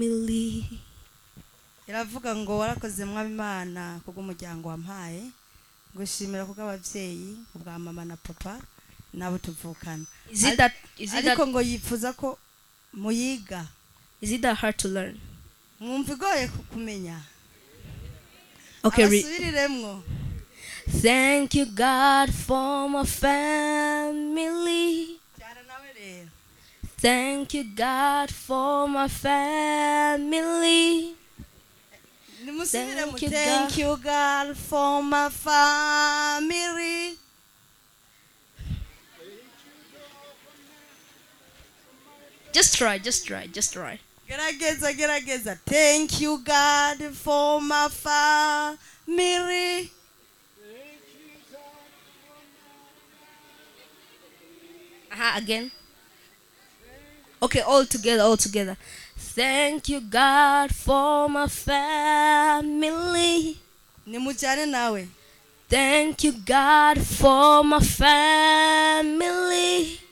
family iravuga ngo warakoze mwaba imana kubw'umuryango wampaye ngushimira kubw'ababyeyi ubwa mama na papa nabo tuvukana Is it that is it ariko that ngo yifuza ko muyiga is it that hard to learn? mwumva igoye ku- kumenya Okay, re- abasubiriremwo thank you God for my family. cyane nawe rero Thank you God for my family. nimusubire mu Thank you, thank God. you God for my family Just try, just try, just try. gerageza gerageza thank you God for my family Aha, again. Okay, all together, all together. Thank you, God, for my family. nimujyane nawe Thank you, God, for my family.